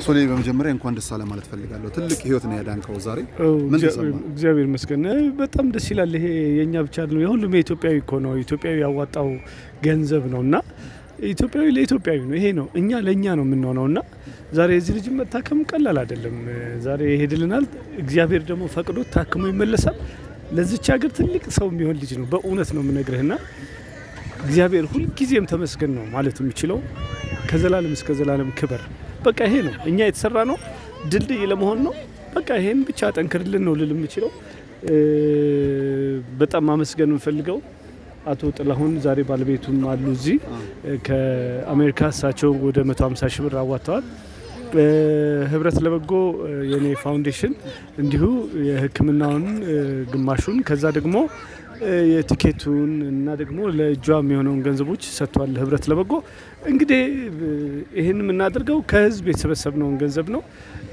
ሶሌ በመጀመሪያ እንኳን ደስ አለ ማለት ፈልጋለሁ። ትልቅ ህይወት ነው ያዳንከው ዛሬ። ምን ተሰማ? እግዚአብሔር ይመስገን በጣም ደስ ይላል። ይሄ የእኛ ብቻ ነው፣ የሁሉም የኢትዮጵያዊ እኮ ነው። ኢትዮጵያዊ ያዋጣው ገንዘብ ነው እና ኢትዮጵያዊ ለኢትዮጵያዊ ነው። ይሄ ነው እኛ ለእኛ ነው የምንሆነው እና ዛሬ የዚህ ልጅ መታከም ቀላል አይደለም። ዛሬ ይሄድልናል። እግዚአብሔር ደግሞ ፈቅዶ ታክሞ ይመለሳል። ለዚች ሀገር ትልቅ ሰው የሚሆን ልጅ ነው። በእውነት ነው የምነግርህና እግዚአብሔር ሁልጊዜም ተመስገን ነው ማለት የሚችለው ከዘላለም እስከ ዘላለም ክበር። በቃ ይሄ ነው እኛ የተሰራ ነው ድልድይ ለመሆን ነው። በቃ ይሄን ብቻ ጠንክርልን ነው ልል የምችለው። በጣም ማመስገን የምፈልገው አቶ ጥላሁን ዛሬ ባለቤቱም አሉ እዚህ ከአሜሪካ እሳቸው ወደ 150 ሺህ ብር አዋጥተዋል። ህብረት ለበጎ የኔ ፋውንዴሽን እንዲሁ የሕክምናውን ግማሹን ከዛ ደግሞ የቲኬቱን እና ደግሞ ለእጇ የሚሆነውን ገንዘቦች ሰጥቷል። ህብረት ለበጎ እንግዲህ ይህን የምናደርገው ከህዝብ የተሰበሰብነውን ገንዘብ ነው።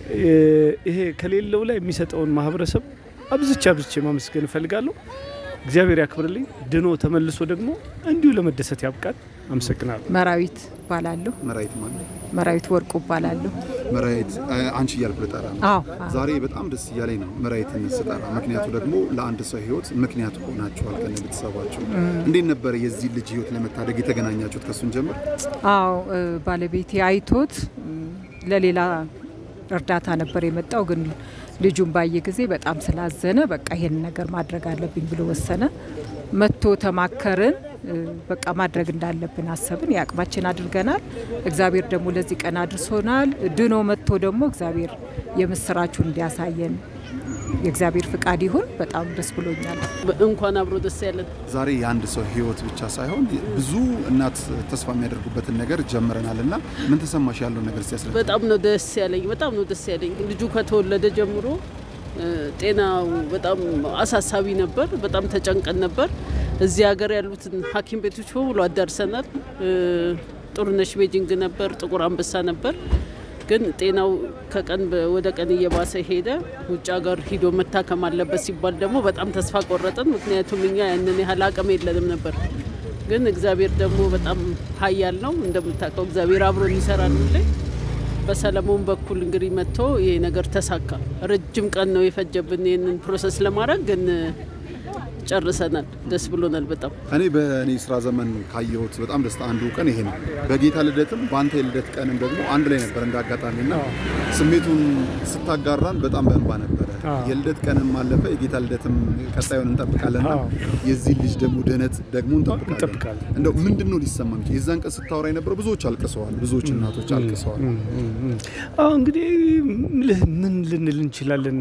ይሄ ከሌለው ላይ የሚሰጠውን ማህበረሰብ አብዝቼ አብዝቼ ማመስገን እፈልጋለሁ። እግዚአብሔር ያክብርልኝ። ድኖ ተመልሶ ደግሞ እንዲሁ ለመደሰት ያብቃል። አመሰግናለሁ። መራዊት እባላለሁ። መራዊት ማለት መራዊት ወርቁ እባላለሁ። መራዊት አንቺ እያልኩ ልጠራ ነው። አዎ ዛሬ በጣም ደስ እያለኝ ነው መራዊትን ስጠራ። ምክንያቱ ደግሞ ለአንድ ሰው ህይወት ምክንያት ሆናችኋል ከነ ቤተሰባችሁ። እንዴት ነበር የዚህ ልጅ ህይወት ለመታደግ የተገናኛችሁት? ከሱን ጀምር። አዎ ባለቤቴ አይቶት ለሌላ እርዳታ ነበር የመጣው ግን ልጁን ባየ ጊዜ በጣም ስላዘነ በቃ ይሄን ነገር ማድረግ አለብኝ ብሎ ወሰነ። መጥቶ ተማከርን። በቃ ማድረግ እንዳለብን አሰብን። የአቅማችን አድርገናል። እግዚአብሔር ደግሞ ለዚህ ቀን አድርሶናል። ድኖ መጥቶ ደግሞ እግዚአብሔር የምስራቹን እንዲያሳየን የእግዚአብሔር ፍቃድ ይሁን። በጣም ደስ ብሎኛል። እንኳን አብሮ ደስ ያለን። ዛሬ የአንድ ሰው ህይወት ብቻ ሳይሆን ብዙ እናት ተስፋ የሚያደርጉበትን ነገር ጀምረናል እና ምን ተሰማሽ? ያለውን ነገር ሲያስረዳ። በጣም ነው ደስ ያለኝ። በጣም ነው ደስ ያለኝ። ልጁ ከተወለደ ጀምሮ ጤናው በጣም አሳሳቢ ነበር። በጣም ተጨንቀን ነበር። እዚህ ሀገር ያሉትን ሐኪም ቤቶች በሙሉ አዳርሰናል። ጥሩነሽ ቤጂንግ ነበር፣ ጥቁር አንበሳ ነበር። ግን ጤናው ከቀን ወደ ቀን እየባሰ ሄደ። ውጭ ሀገር ሂዶ መታከም አለበት ሲባል ደግሞ በጣም ተስፋ ቆረጥን። ምክንያቱም እኛ ያንን ያህል አቅም የለንም ነበር። ግን እግዚአብሔር ደግሞ በጣም ኃያል ነው። እንደምታውቀው እግዚአብሔር አብሮን ይሰራል ሁሌ። በሰለሞን በኩል እንግዲህ መጥቶ ይሄ ነገር ተሳካ። ረጅም ቀን ነው የፈጀብን ይህንን ፕሮሰስ ለማድረግ ግን ጨርሰናል። ደስ ብሎናል በጣም እኔ በእኔ ስራ ዘመን ካየሁት በጣም ደስታ አንዱ ቀን ይሄ ነው። በጌታ ልደትም በአንተ የልደት ቀንም ደግሞ አንድ ላይ ነበር እንደ አጋጣሚ እና ስሜቱን ስታጋራን በጣም በእንባ ነበረ። የልደት ቀንም አለፈ፣ የጌታ ልደትም ቀጣዩን እንጠብቃለን እና የዚህ ልጅ ደግሞ ድህነት ደግሞ እንጠብቃለን። እንደው ምንድን ነው ሊሰማ የሚችል? የዛን ቀን ስታወራ የነበረው ብዙዎች አልቅሰዋል፣ ብዙዎች እናቶች አልቅሰዋል። አሁ እንግዲህ ምን ልንል እንችላለን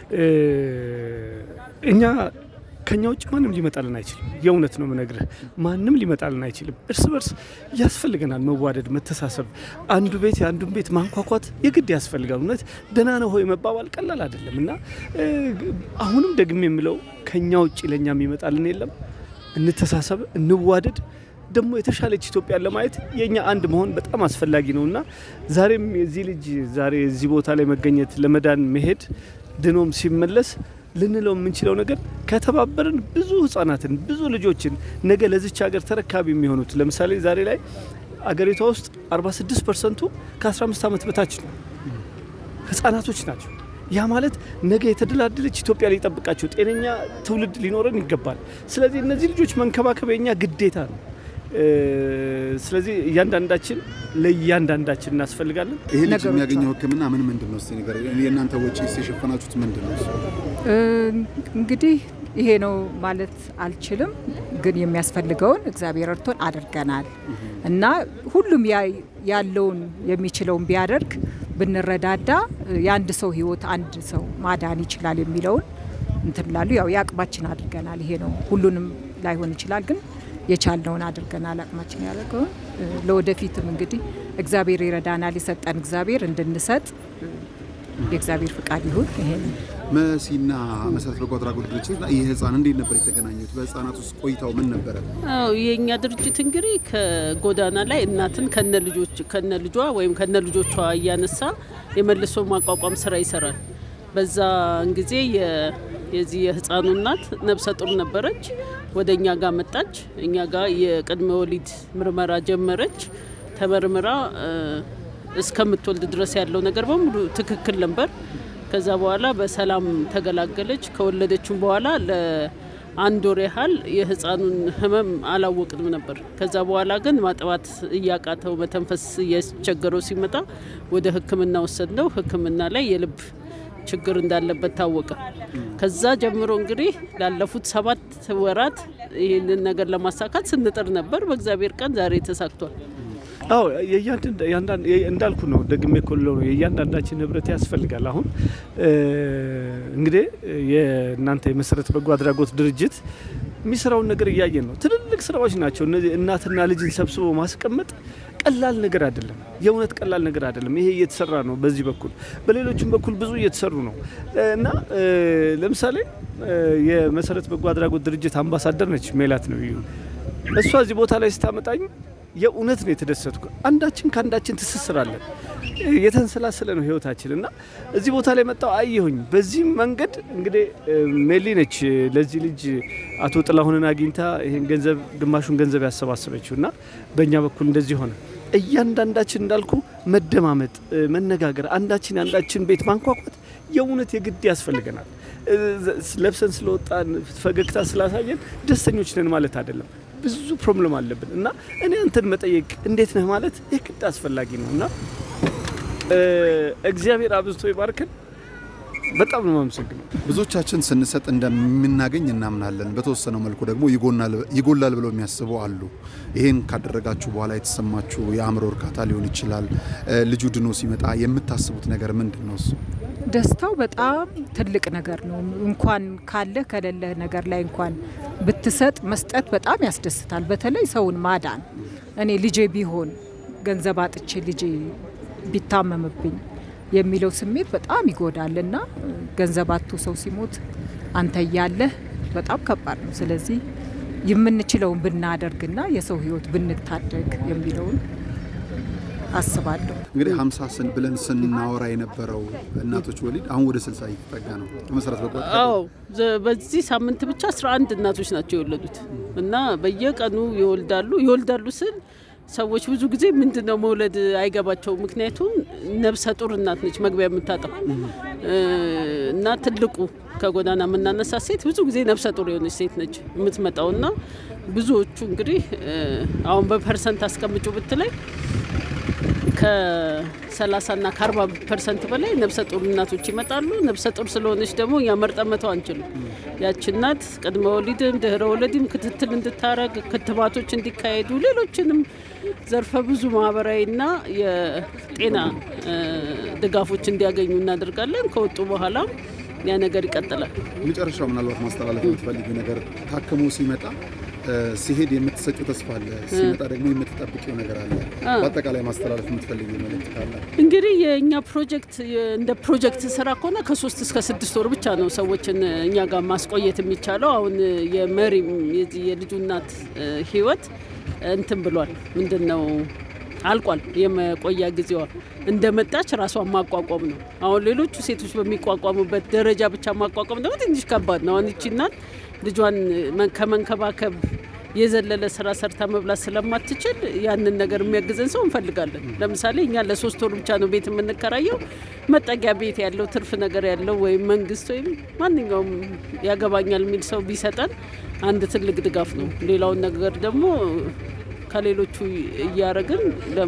እኛ ከኛ ውጭ ማንም ሊመጣልን አይችልም። የእውነት ነው ምነግርህ፣ ማንም ሊመጣልን አይችልም። እርስ በርስ ያስፈልገናል መዋደድ፣ መተሳሰብ፣ አንዱ ቤት የአንዱን ቤት ማንኳኳት የግድ ያስፈልጋል። እውነት ደህና ነው ሆይ መባባል ቀላል አይደለም እና አሁንም ደግሜ የምለው ከኛ ውጭ ለእኛ የሚመጣልን የለም። እንተሳሰብ፣ እንዋደድ። ደግሞ የተሻለች ኢትዮጵያን ለማየት የእኛ አንድ መሆን በጣም አስፈላጊ ነው እና ዛሬም የዚህ ልጅ ዛሬ እዚህ ቦታ ላይ መገኘት ለመዳን መሄድ ድኖም ሲመለስ ልንለው የምንችለው ነገር ከተባበርን ብዙ ህጻናትን ብዙ ልጆችን ነገ ለዚች ሀገር ተረካቢ የሚሆኑት ለምሳሌ ዛሬ ላይ አገሪቷ ውስጥ 46 ፐርሰንቱ ከ15 ዓመት በታች ነው ህጻናቶች ናቸው። ያ ማለት ነገ የተደላደለች ኢትዮጵያ ሊጠብቃቸው ጤነኛ ትውልድ ሊኖረን ይገባል። ስለዚህ እነዚህ ልጆች መንከባከብ የኛ ግዴታ ነው። ስለዚህ እያንዳንዳችን ለእያንዳንዳችን እናስፈልጋለን። ይሄ ልጅ የሚያገኘው ሕክምና ምን ምንድን ነው? እስኪ ንገረኝ። የእናንተ ወጪ የሸፈናችሁት ምንድን ነው? እንግዲህ ይሄ ነው ማለት አልችልም፣ ግን የሚያስፈልገውን እግዚአብሔር እርቶን አድርገናል እና ሁሉም ያለውን የሚችለውን ቢያደርግ ብንረዳዳ የአንድ ሰው ህይወት አንድ ሰው ማዳን ይችላል የሚለውን እንትን ላሉ ያው የአቅማችን አድርገናል። ይሄ ነው ሁሉንም ላይሆን ይችላል ግን የቻልነውን አድርገናል። አቅማችን ያደረገውን ለወደፊትም እንግዲህ እግዚአብሔር ይረዳናል። የሰጠን እግዚአብሔር እንድንሰጥ የእግዚአብሔር ፍቃድ ይሁን። ይሄን መሲና መሰረት በጎ አድራጎት ድርጅት ይህ ህፃን እንዴት ነበር የተገናኙት? በህፃናት ውስጥ ቆይታው ምን ነበረ? አዎ የእኛ ድርጅት እንግዲህ ከጎዳና ላይ እናትን ከነ ልጆች ከነ ልጇ ወይም ከነ ልጆቿ እያነሳ የመልሶ ማቋቋም ስራ ይሰራል። በዛን ጊዜ የዚህ የህፃኑ እናት ነብሰ ጡር ነበረች። ወደ እኛ ጋር መጣች። እኛ ጋር የቅድመ ወሊድ ምርመራ ጀመረች። ተመርምራ እስከምትወልድ ድረስ ያለው ነገር በሙሉ ትክክል ነበር። ከዛ በኋላ በሰላም ተገላገለች። ከወለደችም በኋላ ለአንድ ወር ያህል የህፃኑን ህመም አላወቅንም ነበር። ከዛ በኋላ ግን ማጥባት እያቃተው መተንፈስ እያስቸገረው ሲመጣ ወደ ሕክምና ወሰድነው። ሕክምና ላይ የልብ ችግር እንዳለበት ታወቀ። ከዛ ጀምሮ እንግዲህ ላለፉት ሰባት ወራት ይህንን ነገር ለማሳካት ስንጥር ነበር። በእግዚአብሔር ቀን ዛሬ ተሳክቷል። አዎ እንዳልኩ ነው። ደግሜ ኮለው ነው የእያንዳንዳችን ህብረት ያስፈልጋል። አሁን እንግዲህ የእናንተ የመሰረት በጎ አድራጎት ድርጅት የሚሰራውን ነገር እያየን ነው። ትልልቅ ስራዎች ናቸው እነዚህ። እናትና ልጅን ሰብስቦ ማስቀመጥ ቀላል ነገር አይደለም። የእውነት ቀላል ነገር አይደለም። ይሄ እየተሰራ ነው በዚህ በኩል በሌሎችም በኩል ብዙ እየተሰሩ ነው እና ለምሳሌ የመሰረት በጎ አድራጎት ድርጅት አምባሳደር ነች ሜላት ነው እሷ እዚህ ቦታ ላይ ስታመጣኝ የእውነት ነው የተደሰትኩ። አንዳችን ከአንዳችን ትስስራለን። የተንሰላሰለ ነው ህይወታችን እና እዚህ ቦታ ላይ መጣው አየሁኝ። በዚህ መንገድ እንግዲህ ሜሊ ነች ለዚህ ልጅ አቶ ጥላሁንን አግኝታ ይህን ገንዘብ ግማሹን ገንዘብ ያሰባሰበችው እና በእኛ በኩል እንደዚህ ሆነ። እያንዳንዳችን እንዳልኩ መደማመጥ፣ መነጋገር፣ አንዳችን የአንዳችን ቤት ማንኳኳት የእውነት የግድ ያስፈልገናል። ለብሰን ስለወጣን ፈገግታ ስላሳየን ደስተኞች ነን ማለት አይደለም። ብዙ ፕሮብለም አለብን እና እኔ አንተን መጠየቅ እንዴት ነህ ማለት የግድ አስፈላጊ ነው እና እግዚአብሔር አብዝቶ ይባርክን። በጣም ነው የማመሰግነው። ብዙዎቻችን ስንሰጥ እንደምናገኝ እናምናለን። በተወሰነው መልኩ ደግሞ ይጎላል ብለው የሚያስቡ አሉ። ይህን ካደረጋችሁ በኋላ የተሰማችሁ የአእምሮ እርካታ ሊሆን ይችላል። ልጁ ድኖ ሲመጣ የምታስቡት ነገር ምንድን ነው? እሱ ደስታው በጣም ትልቅ ነገር ነው። እንኳን ካለ ከሌለ ነገር ላይ እንኳን ብትሰጥ መስጠት በጣም ያስደስታል። በተለይ ሰውን ማዳን እኔ ልጄ ቢሆን ገንዘብ አጥቼ ልጄ ቢታመምብኝ የሚለው ስሜት በጣም ይጎዳል እና ገንዘብ አጥቶ ሰው ሲሞት አንተ እያለህ በጣም ከባድ ነው። ስለዚህ የምንችለውን ብናደርግና የሰው ሕይወት ብንታደግ የሚለውን አስባለሁ። እንግዲህ ሀምሳ ስን ብለን ስናወራ የነበረው እናቶች ወሊድ አሁን ወደ ስልሳ እየተጠጋ ነው። መሰረት በጎ አዎ በዚህ ሳምንት ብቻ አስራ አንድ እናቶች ናቸው የወለዱት እና በየቀኑ ይወልዳሉ ይወልዳሉ ስል ሰዎች ብዙ ጊዜ ምንድን ነው መውለድ አይገባቸው። ምክንያቱም ነብሰ ጡር እናት ነች መግቢያ የምታጣው እና ትልቁ ከጎዳና የምናነሳ ሴት ብዙ ጊዜ ነብሰ ጡር የሆነች ሴት ነች የምትመጣው እና ብዙዎቹ እንግዲህ አሁን በፐርሰንት አስቀምጩ ብትለይ ከ30 ና ከ40 ፐርሰንት በላይ ነብሰ ጡር እናቶች ይመጣሉ። ነብሰ ጡር ስለሆነች ደግሞ እኛ መርጠን መተው አንችልም። ያች እናት ቅድመ ወሊድም ድህረ ወሊድም ክትትል እንድታረግ ክትባቶች እንዲካሄዱ ሌሎችንም ዘርፈ ብዙ ማህበራዊና የጤና ድጋፎች እንዲያገኙ እናደርጋለን። ከወጡ በኋላም ያ ነገር ይቀጥላል። መጨረሻው ምናልባት ማስተላለፍ የምትፈልጊው ነገር ታክሞ ሲመጣ ሲሄድ የምትሰጪው ተስፋ አለ፣ ሲመጣ ደግሞ የምትጠብቂው ነገር አለ። በአጠቃላይ ማስተላለፍ የምትፈልጊው መልእክት ካለ? እንግዲህ የእኛ ፕሮጀክት እንደ ፕሮጀክት ስራ ከሆነ ከሶስት እስከ ስድስት ወር ብቻ ነው ሰዎችን እኛ ጋር ማስቆየት የሚቻለው። አሁን የመሪ የልጁ እናት ህይወት እንትን ብሏል። ምንድን ነው አልቋል። የመቆያ ጊዜዋ እንደመጣች ራሷን ማቋቋም ነው። አሁን ሌሎቹ ሴቶች በሚቋቋሙበት ደረጃ ብቻ ማቋቋም ደግሞ ትንሽ ከባድ ነው። አሁን ይቺ እናት ልጇን ከመንከባከብ የዘለለ ስራ ሰርታ መብላት ስለማትችል ያንን ነገር የሚያግዘን ሰው እንፈልጋለን። ለምሳሌ እኛ ለሶስት ወር ብቻ ነው ቤት የምንከራየው። መጠጊያ ቤት ያለው ትርፍ ነገር ያለው ወይም መንግስት ወይም ማንኛውም ያገባኛል የሚል ሰው ቢሰጠን አንድ ትልቅ ድጋፍ ነው። ሌላውን ነገር ደግሞ ከሌሎቹ እያደረግን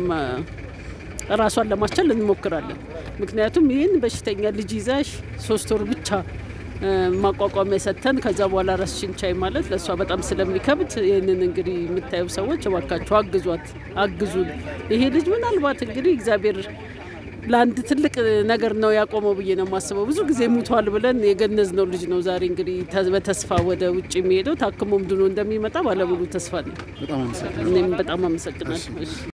ራሷን ለማስቻል እንሞክራለን። ምክንያቱም ይህን በሽተኛ ልጅ ይዛሽ ሶስት ወር ብቻ ማቋቋሚያ ሰጥተን ከዛ በኋላ ራስሽን ቻይ ማለት ለእሷ በጣም ስለሚከብድ ይህንን እንግዲህ የምታዩ ሰዎች እባካችሁ አግዟት፣ አግዙን። ይሄ ልጅ ምናልባት እንግዲህ እግዚአብሔር ለአንድ ትልቅ ነገር ነው ያቆመው ብዬ ነው የማስበው። ብዙ ጊዜ ሙቷል ብለን የገነዝነው ልጅ ነው ዛሬ እንግዲህ በተስፋ ወደ ውጭ የሚሄደው ታክሞም ድኖ እንደሚመጣ ባለሙሉ ተስፋ ነው። እኔም በጣም አመሰግናለሁ።